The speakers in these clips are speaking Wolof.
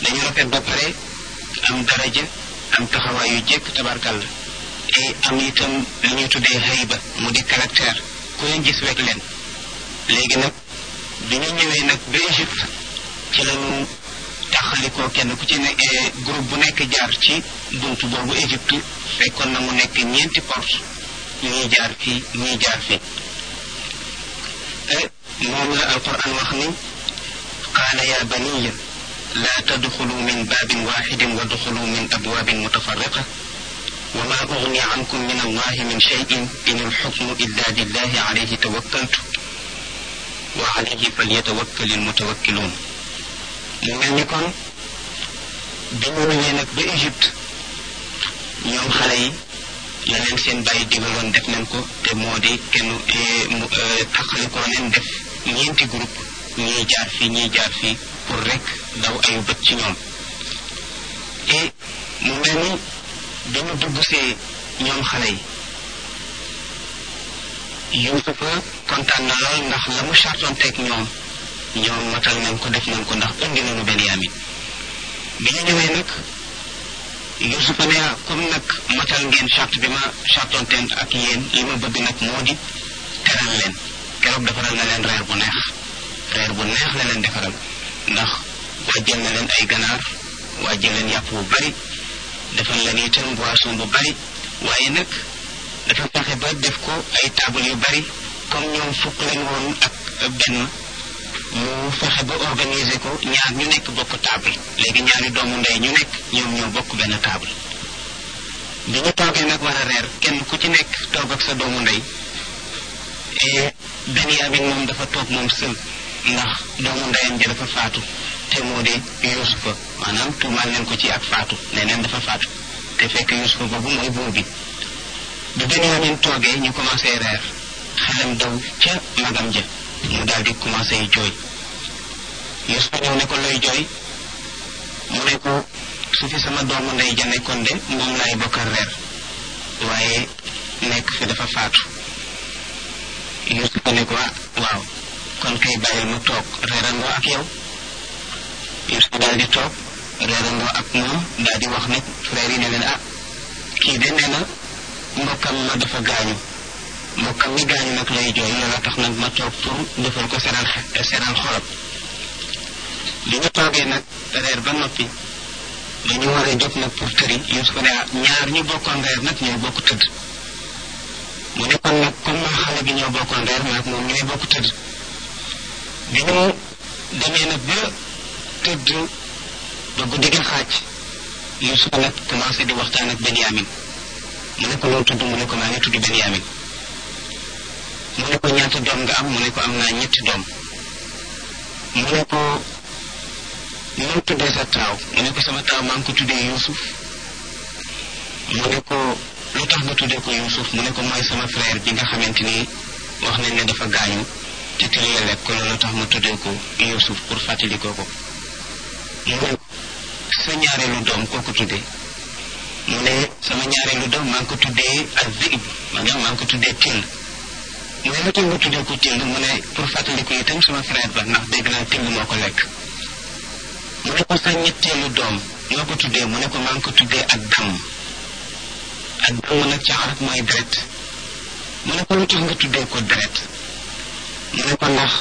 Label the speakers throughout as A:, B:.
A: dañu rafet ba pare am daraja am taxawaay yu jekk tabarkàlla et am itam li ñuy tuddee hayba mu di caractère ku leen gis wekk leen léegi nag bi ñu ñëwee nag ba Égypte ci lañu taxalikoo kenn ku ci ne groupe bu nekk jaar ci buntu boobu Égypte fekkoon na mu nekk ñeenti porte ñii jaar fii ñii jaar fii moom la alquran wax ni qaala ya baniya laa tadxulu min baabin waaxidin wa duxulu min abwaabin mutafarriqa wa ma ugni ankum min allahi min cheyin in alxukmu illa lillahi alayhi tawakkaltu wa alayhi falyatawakkal almutawakkiluun mu mel ni kon bi ñu ñëwee nag ba Égypte ñoom xale yi la leen seen bàyyi digaloon def nañ ko te moo di kenn taxalikoo leen def ñeenti groupe ñii jaar fii ñii jaar fii pour rek daw ayu bët ci ñoom et mu mel ni dañu dugg see ñoom xale yi Yuusufa kontaan na lool ndax la mu chartoon teg ñoom ñoom matal nañ ko def nañ ko ndax indi nañu Benyamin bi ñu ñëwee nag Yuusufa ne comme nag matal ngeen charte bi ma chartoon teen ak yéen li ma bëgg nag moo di teral leen keroog defaral na leen reer bu neex reer bu neex la leen defaral ndax wàjjal na leen ay ganaar wàjjal leen yàpp bu bari defal leen itam boisson bu bari waaye nag dafa fexe ba def ko ay table yu bari comme ñoom fukk leen woon ak benn mu fexe ba organiser ko ñaar ñu nekk bokk table léegi ñaari doomu ndey ñu nekk ñoom ñoo bokk benn table bi ñu toogee nag war a reer kenn ku ci nekk toog ak sa doomu ndey Benyamin moom dafa toog moom sël ndax doomu ndeyam ji dafa faatu te moo di Yuusufa maanaam tuumaal leen ko ci ak faatu ne neen dafa faatu te fekk Yuusufa boobu mooy buur bi bi Benyamin toogee ñu commencé reer xelam daw ca magam ja mu daal di commencé jooy Yuusufa ñëw ne ko looy jooy mu ne ko su fi sama doomu ndey ja nekkoon de moom laay bokkal reer waaye nekk fi dafa faatu Yuusufa ne ko waaw kon kay bàyyil mu toog reerandoo ak yow Yuusufa daal di toog reerandoo ak moom daal di wax nag frère yi ne leen ah kii de nee na mbokkam ma dafa gaañu mbokkam mi gaañu nag lay jooy loola tax nag ma toog pour defal ko seral seral xolam bi ñu toogee nag reer ba noppi dañu war a jóg nag pour tëri Yuusufa ne ah ñaar ñu bokkoon reer nag ñoo bokk tëdd mu ne kon nag comme maa xale bi ñoo bokkoon reer maag moom ñooy bokk tëdd bi ñu demee nag ba tëdd ba guddi gi xaaj Yuusufa nag commencé di waxtaan ak Benyamin mu ne ko loolu tudd mu ne ko maa ngi tudd Benyamin mu ne ko ñaata doom nga am mu ne ko am naa ñetti doom mu ne ko noo tuddee sa taaw mu ne ko sama taaw maa ngi ko tuddee Yuusuf mu ne ko lu tax nga tuddee ko Yuusuf mu ne ko mooy sama frère bi nga xamante ni wax nañ ne dafa gaañu te tëlee lekk ko loolu tax ma tuddee ko Yuusuf pour fàttali ko ko mu ne sa ñaareelu doom koo ko tuddee mu ne sama ñaareelu doom maa ngi ko tuddee ak zib maanaam maa ngi ko tuddee till mu ne lu tax nga tuddee ko till mu ne pour fàttali ko itam sama frère ba ndax dégg naa till moo ko lekk mu ne ko sa ñetteelu doom ñoo ko tuddee mu ne ko maa ngi ko tuddee ak damm ak damm nag ci arab mooy deret mu ne ko lu tax nga tuddee ko deret mu ne ko ndax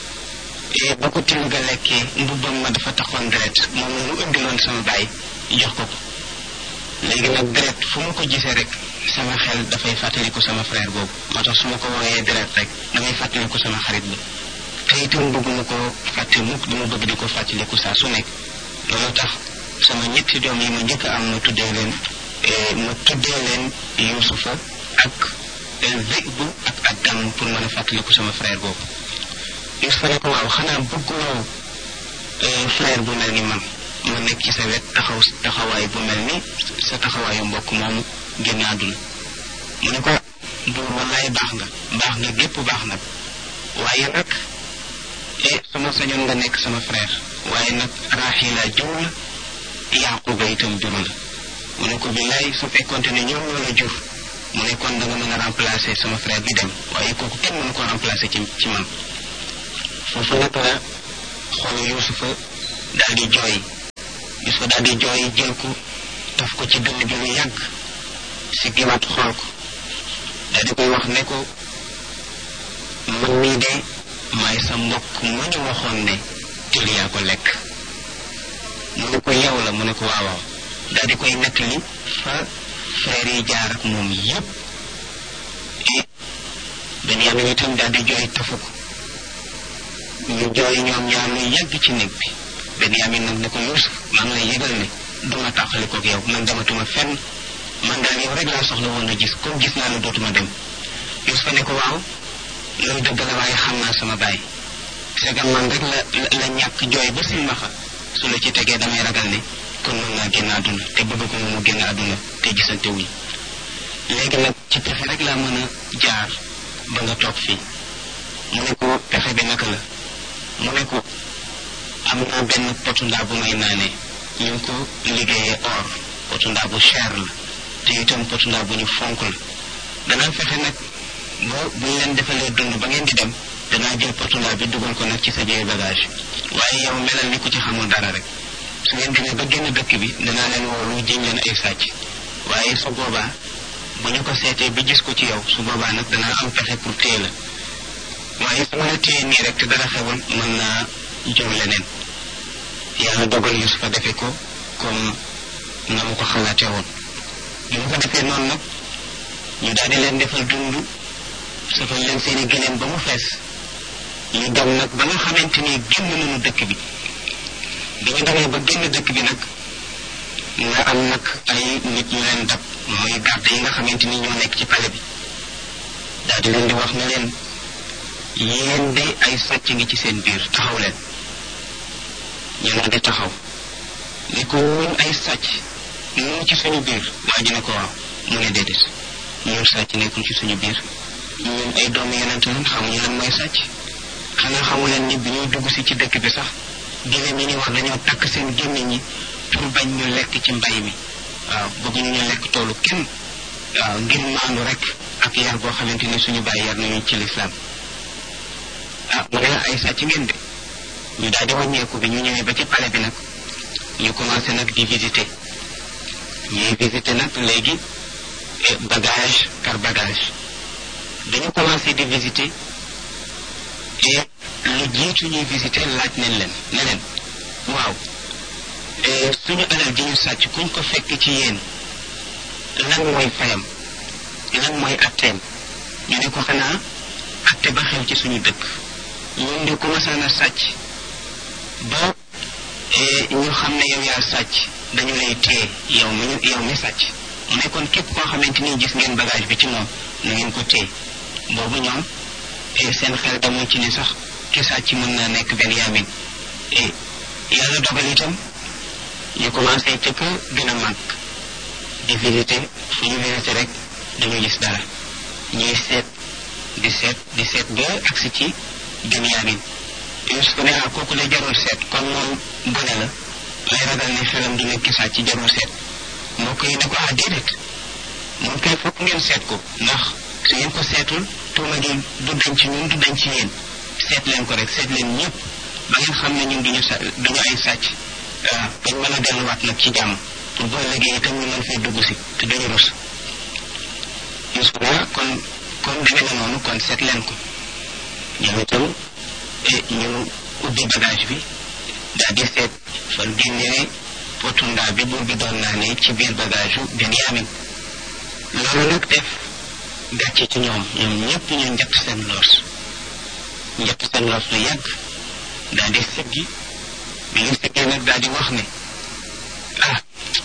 A: ba ko till ga lekkee mbubbam ma dafa taxoon deret moom la mu indiloon sama baay jox ko ko léegi nag deret fu ma ko gisee rek sama xel dafay fàttaliku sama frère boobu moo tax su ma ko wooyee deret rek damay fàttaliku sama xarit bi te itam bëgguma ko fàtte mukk dama bëgg di ko fàttaliku saa su nekk loolu tax sama ñetti doom yi ma njëkk am ma tuddee leen ma tuddee leen Yuusufa ak Zeybu ak ak dam pour mën a fàttaliku sama frère boobu Yuusufa ne ko waaw xanaa bëgguloo frère bu mel ni man ma nekk ci sa wet taxaw taxawaay bu mel ni sa taxawaayu mbokk moomu génn àdduna mu ne ko buur wallaay baax nga baax nga gépp baax nag waaye nag e sama sañoon nga nekk sama frère waaye nag Raaxila jur la Yaaquba itam jur la mu ne ko billaay su fekkonte ne ñoom ñoo la jur mu ne kon da nga mën a remplacer sama frère bi dem waaye kooku kenn mënu ko remplacer ci ci man foofu nag la xoolu Yuusufa daal di jooy Yuusufa daal di jooy jël ko taf ko ci dënn bi lu yàgg si giwaat xool ko daal di koy wax ne ko man mii de maay sa mbokk ma ñu waxoon ne til yaa ko lekk mu ne ko yow la mu ne ko waawaaw daal di koy nettali fa frère yi jaar ak moom yépp Benyamin itam daal di jooy tafu ko ñu jooy ñoom ñaar lu yàgg ci néeg bi Benyamin nag ne ko Yuusuf maa ngi lay yëgal ne duma tàqali koog yow man dematuma fenn man daal yow rek laa soxla woon a gis comme gis naa ne dootuma dem Yuusufa ne ko waaw loolu dëgg la waaye xam naa sama baay segam man rek la la ñàkk jooy ba silmaxa su la ci tegee damay ragal ne kon mën naa génn àdduna te bëgg ko mu génn àdduna te gisante wuñ léegi nag ci pexe rek laa mën a jaar ba nga toog fii mu ne ko pexe bi naka la mu ne ko am naa benn potu ndaa bu may naanee ñu ngi ko liggéeyee or potu ndaa bu cher la te itam potu ndaa bu ñu fonk la danaa fexe nag boo bu ñu leen defalee dund ba ngeen di dem danaa jël potu ndaa bi dugal ko nag ci sa jëye bagage waaye yow melal ni ku ci xamul dara rek su ngeen demee ba génn dëkk bi danaa leen woolu jiñ leen ay sàcc waaye su boobaa bu ñu ko seetee bi gis ko ci yow su boobaa nag danaa am pexe pour téye la waaye su ma la téye nii rek te dara xewul mën naa jur leneen yàlla dogal Yusufa defe ko comme na mu ko xalaatee woon bi mu ko defee noonu nag ñu daal di leen defal dund safal leen seeni gëléem ba mu fees ñu dem nag ba nga xamante ni génn nañu dëkk bi bi ñu demee ba génn dëkk bi nag nga am nag ay nit ñu leen dab mooy garde yi nga xamante ni ñoo nekk ci pale bi daal di leen di wax ne leen yéen de ay sàcc ngi ci seen biir taxaw leen ñu ne di taxaw ni ko ñun ay sàcc ñun ci suñu biir waa ji ne ko waaw mu ne déedéet ñun sàcc nekkul ci suñu biir ñun ay doomu yonent lan xamuñu lan mooy sàcc xanaa xamu leen ni bi ñuy dugg si ci dëkk bi sax génne mi ni wax dañoo takk seen gémmiñ ñi pour bañ ñu lekk ci mbay mi waaw bëgguñu ñu lekk toolu kenn waaw ngir maandu rek ak yar boo xamante ni suñu bàyyi yar nañu ci lislaam ah mu ne ay sàcc ngeen de ñu daal di wàññeeku bi ñu ñëwee ba ci palais bi nag ñu commencé nag di visiter ñuy visiter nag léegi bagage par bagage dañu commencé di visiter et lu jiitu ñuy visiter laaj nañ leen ne leen waaw suñu alal ji ñu sàcc kuñ ko fekk ci yéen lan mooy fayam lan mooy atteem ñu ne ko xanaa atte ba xew ci suñu dëkk ñun de commencé na sàcc ba ñu xam ne yow yaa sàcc dañu lay téye yow mi yow mi sàcc mu ne kon képp koo xamante ni gis ngeen bagage bi ci moom na ngeen ko téye boobu ñoom seen xel demul ci ne sax ki sàcc mën naa nekk Benyamin yàlla dogal itam ñu commencé ca ka gën a mag di visiter fu ñu visiter rek dañu gis dara ñuy seet di seet di seet ba agsi ci Benyamin Yusuf ne ah kooku de jarul seet kon moom gone la lay ragal ne xelam du nekk sàcc ci jarul seet mbokk yi ne ko ah déedéet moom kay fokk ngeen seet ko ndax su ngeen ko seetul tuuma gi du dañ ci ñun du dañ ci yéen seet leen ko rek seet leen ñëpp ba ngeen xam ne ñun duñu sa duñu ay sàcc waaw dañ mën a delluwaat nag ci jàmm pour boo liggéey itam ñu mën fee dugg si te duñu rus Yusuf ne kon comme demee na noonu kon seet leen ko ñoom itam ñu ubbi bagage bi daal di seet fan génnee potu ndaa bi buur bi doon naa ne ci biir bagage u Benyamin loolu nag def gàcce ci ñoom ñoom ñëpp ñu njëkk seen loos njëkk seen loos lu yàgg daal di siggi bi ñu siggee nag daal di wax ne ah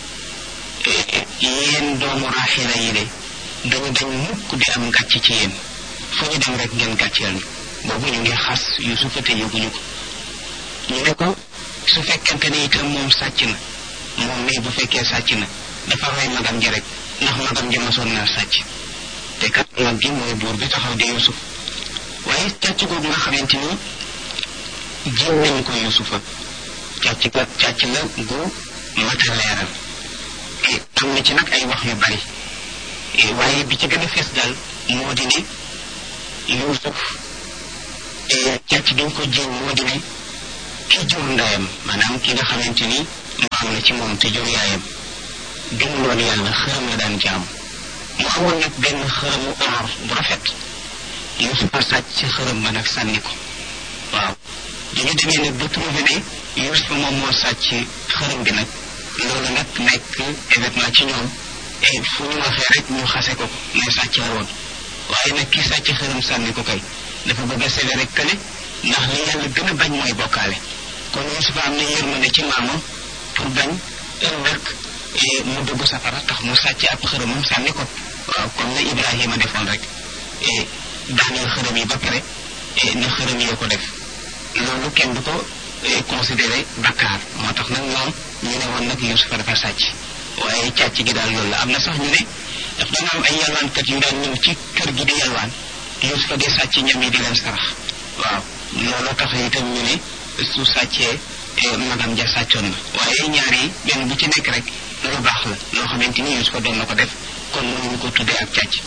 A: yéen doomu raaxila yi de dañu dañ mukk di am gàcce ci yéen fu ñu dem rek ngeen gàcceel ñu boobu ñu ngi xas Yusufa te yëguñu ko ñu ne ko su fekkente ne itam moom sàcc na moom mii bu fekkee sàcc na dafa rey magam ji rek ndax magam ji mosoon naa sàcc te kat mag gi mooy buur bi taxaw di Yusuf waaye càcc googu nga xamante ni jiw nañ ko Yusufa càcc la càcc la gu mat a leeral am na ci nag ay wax yu bari waaye bi ci gën a fees daal moo di ne Yusuf càcc gi ñu ko jiw moo di ne ki jur ndeyam maanaam ki nga xamante ni mbaam la ci moom te jur yaayam gëmuloon yàlla xërëm la daan jaam mu amoon nag benn xërëmu or bu rafet Yuusufa sàcc ci xërëm ba nag sànni ko waaw dañu demee nag ba trouvé ne Yuusufa moom moo sàcc xërëm bi nag loolu nag nekk événement ci ñoom et fu ñu waxee rek ñu xase ko ne sàcc la woon waaye nag ki sàcc xërëm sànni ko kay dafa bëgg a sévé rek kële ndax li yàlla gën a bañ mooy bokkaale kon Yuusufa am na yërmande ci maamam pour bañ ëllëg mu dugg safara tax mu sàcc ab xërëmam sànni ko waaw comme na Ibrahima defoon rek daaneel xërëm yi ba pare na xërëm yoo ko def loolu kenn du ko considéré bakkaar moo tax nag ñoom ñu ne woon nag Yuusufa dafa sàcc waaye càcc gi daal loolu la am na sax ñu ne daf dana am ay yalwaankat yu daan ñëw ci kër gi di yalwaan Yuusufa di sàcc ñam yi di leen sarax waaw loolu tax itam ñu ne su sàccee magam ja sàccoon na waaye ñaar yi benn bu ci nekk rek lu baax la loo xamante ni Yuusufa doon na ko def kon mënuñu ko tuddee ak càcc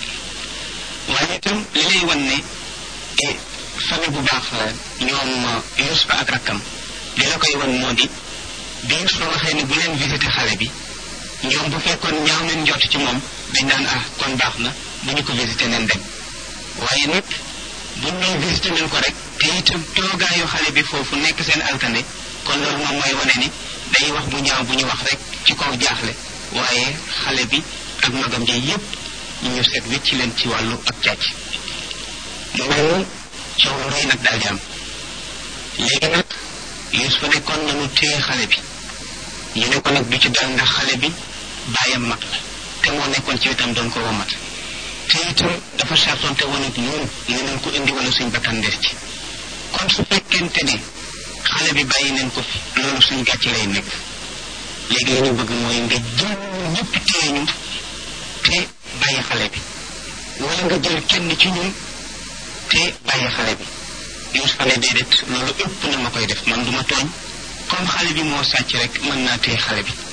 A: waaye itam li lay wan ne famille bu baax la ñoom Yuusufa ak rakkam li la koy wan moo di bi Yuusufa waxee ne bu leen visité xale bi ñoom bu fekkoon ñaaw leen jot ci moom dañ naan ah kon baax na bu ñu ko visité nen dem waaye nag buñ ñëw visité nañ ko rek te itam toogaayu xale bi foofu nekk seen alkande kon loolu moom mooy wane ni day wax bu ñaaw bu ñu wax rek ci kaw jaaxle waaye xale bi ak magam ji yépp ñu seet wécc leen ci wàllu ak càcc mu mel ni coow lu rëy nag daal di am léegi nag Yuusufa ne kon nañu téye xale bi ñu ne ko nag du ci dal ndax xale bi bàyyam mag la te moo nekkoon ci wetam doon ko womat te itam dafa sartonte woon ak ñun ne nañ ko indi wala suñ bakkan des ci kon su fekkente ne xale bi bàyyi nañ ko fi loolu suñ gàcc lay nekk léegi li ñu bëgg mooy nga jël ñëpp téye ñu te bàyyi xale bi wala nga jël kenn ci ñun te bàyyi xale bi Yuusufa ne déedéet loolu ëpp na ma koy def man duma tooñ comme xale bi moo sàcc rek mën naa téye xale bi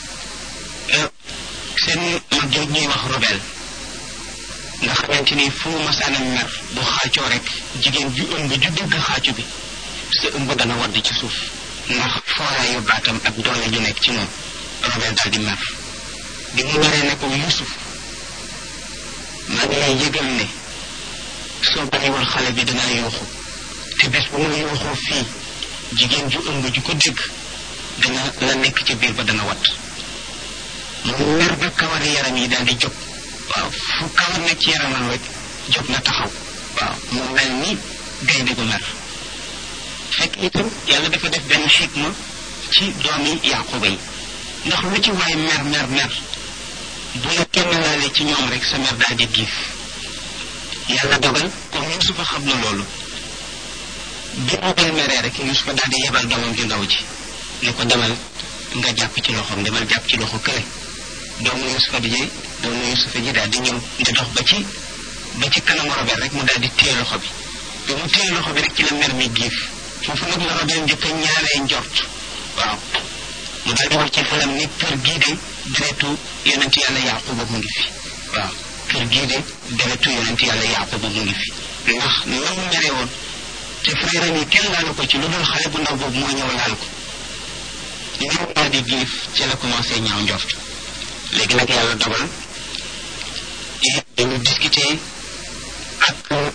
A: seen mag jooj ñuy wax robel nga xamante ni fu masaana mer bu xaacoo rek jigéen ju ëmb ju dégg xaacu bi sa ëmb dana wadd ci suuf ndax fooraayu baatam ak doole ju nekk ci moom robel daal di mer bi mu meree ne ko Yuusuf maa ngi lay yëgal ne soo bàyyiwul xale bi dana yuuxu te bés bu ma yuuxoo fii jigéen ju ëmb ju ko dégg dana la nekk ci biir ba dana wat mu mer ba kawari yaram yi daal di jóg waaw fu kawar nekk ci yaramam rek jóg na taxaw waaw mu mel ni gaynde gu mer fekk itam yàlla dafa def benn xikma ci doomi Yaquba yi ndax lu ci waay mer mer mer bu la kenn laale ci ñoom rek sa mer daal di giif yàlla dogal comme Yuusufa xam na loolu bi Robel meree rek Yuusufa daal di yebal doomam ju ndaw ji ne ko demal nga jàpp ci loxoom demal jàpp ci loxo kële doomu Yuusufa di ji doomu Yuusufa ji daal di ñëw di dox ba ci ba ci kanamu Robel rek mu daal di téye loxo bi bi mu téye loxo bi rek ci la mer mi giif foofu nag la Robel njëkk a ñaaree njort waaw mu daal di wax ci xelam ni kër gii de deretu yonent yàlla Yaquba mu ngi fi waaw kër gii de deretu yonent yàlla Yaquba mu ngi fi ndax na mu mere woon te frère yi kenn laalu ko ci lu dul xale bu ndaw boobu moo ñëw laal ko ñoom daal di giif ci la commencé ñaaw njort léegi nag yàlla dogal dañu discuter ak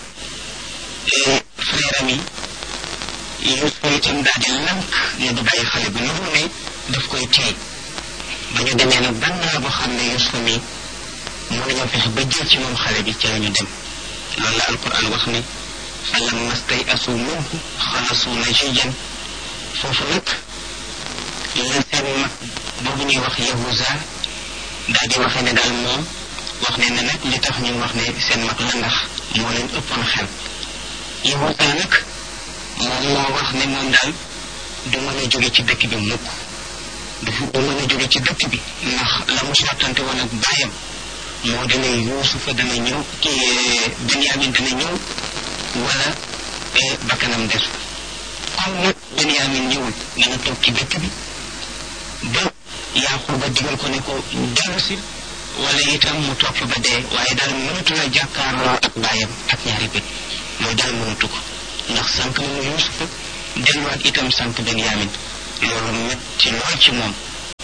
A: frère am yi Yuusufa itam daal di lank ne du bàyyi xale bi lu ne daf koy téye ba ñu demee nag ban naa boo xam ne Yuusufa mi mënuñoo fexe ba jël ci moom xale bi ci la ñu dem loolu la alquran wax ne falamma stay'asu minhu xalasu najiyan foofu nag la seen mag boobu ñuy wax Yahuza daal di waxee ne daal moom wax ne ne nag li tax ñu wax ne seen mag la ndax moo leen ëppoon xel Yahuza nag moom moo wax ne moom daal du mën a jóge ci dëkk bi mukk dafa du mën a jóge ci dëkk bi ndax la mu sottante woon ak baayam moo dana Yuusufa dana ñëw kii Benyamin dana ñëw wala bakkanam des comme nag Benyamin ñëwul dana toog ci dëkk bi ba Yaquba digal ko ne ko dellu si wala itam mu toog fa ba dee waaye daal mënatu la jàkkaarloo ak baayam ak ñaari bët mooy daal mënatu ko ndax sànq na mu Yuusufa delluwaat itam sànq Benyamin loolu metti lool ci moom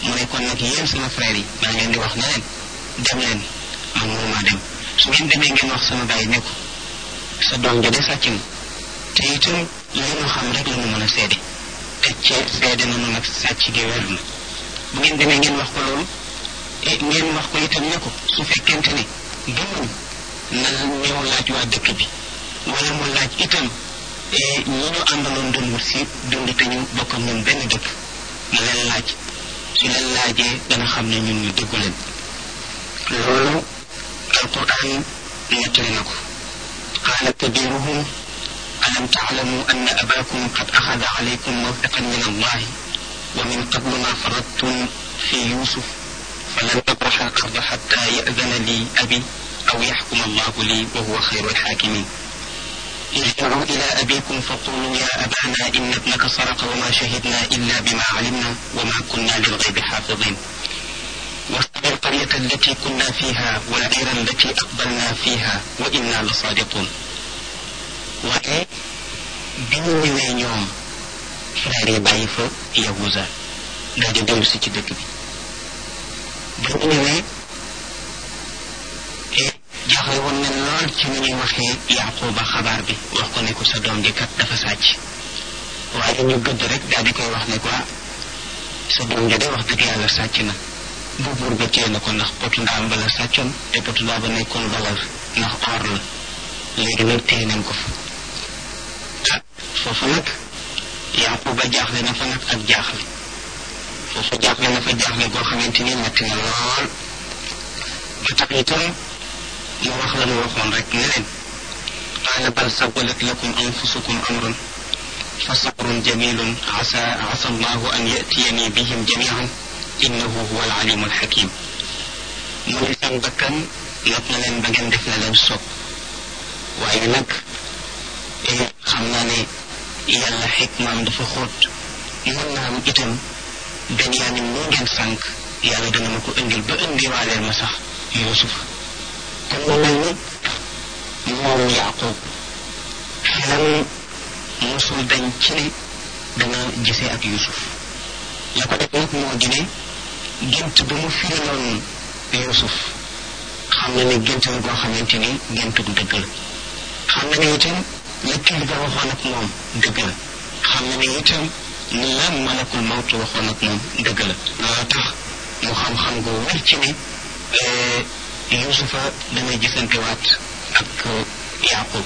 A: mu ne kon nag yéen sama frère yi maa ngi leen di wax ne leen dem leen man mënumaa dem su ngeen demee ngeen wax sama bàyyi ne ko sa doom ja de sàcc na te itam li mu xam rek la mu mën a seede te cee seede na nag sàcc gi wér na bu ngeen demee ngeen wax ko loolu e ngeen wax ko itam ne ko su fekkente ne gëmuñ na ñëw laaj waa dëkk bi wala mu laaj itam ñi ñu àndaloon doon wut si dund te ñu bokk ak ñun benn dëkk na leen laaj su leen laajee dana xam ne ñun ñu dëggu leen loolu alquran nettali na ko qaala kabiruhum alam taalamu anna abakum qad axada alaykum mawthiqan min allahi wa min qablu ma faradtum fi yusuf falan abraxa al arda xatta yadana li abi aw yaxkuma allahu li wa huwa xayru alxaakimin ارجعوا إلى أبيكم فقولوا يا أبانا إن ابنك سرق وما شهدنا إلا بما علمنا وما كنا للغيب حافظين واسأل القرية التي كنا فيها والعير التي أقبلنا فيها وإنا لصادقون waaye bi ñu ñëwee ñoom frère yi bàyyi fa Yahuza daal di dellu si ci dëkk bi bi ñu ñëwee jaaxle woon nañ lool ci ni ñuy waxee Yaquba xabaar bi wax ko ne ko sa doom ji kat dafa sàcc waaye ñu gëdd rek daal di koy wax ne ko sa doom ji de wax dëgg yàlla sàcc na bu buur ba téye na ko ndax potu ndaam ba la sàccoon te potu ndaam ba nekkoon valeur ndax or la léegi nag téye nañ ko fa ah foofu nag Yaquba jaaxle na fa nag ak jaaxle foofu jaaxle na fa jaaxle goo xamante ni metti na lool ba tax itam mu wax la mu waxoon rek ne leen qaala bal sawalat lakum anfusukum amran fa sabrun jamilun asa asa allahu an yatiyani bihim jamian innahu huwa alalimu alxakim mu ne seen bakkan not na leen ba ngeen def la leen sopp waaye nag xam naa ne yàlla xikmaam dafa xóot mën naa am itam Benyamin moo ngeen sànq yàlla dana ma ko indil ba indiwaaleel ma sax Yuusuf kon mu mel ni moom Yaaqub xelam mosul dañ ci ne dana gisee ak Yuusuf la ko def nag moo di ne gént ba mu firiloon Yuusuf xam na ne gént la goo xamante ni géntug dëgg la xam na ne itam la kilifa waxoon ak moom dëgg la xam na ne itam ni la malakul mawtu waxoon ak moom dëgg la loolu tax mu xam-xam gu wér ci ne Yuusufa dana gisantewaat ak Yaaqub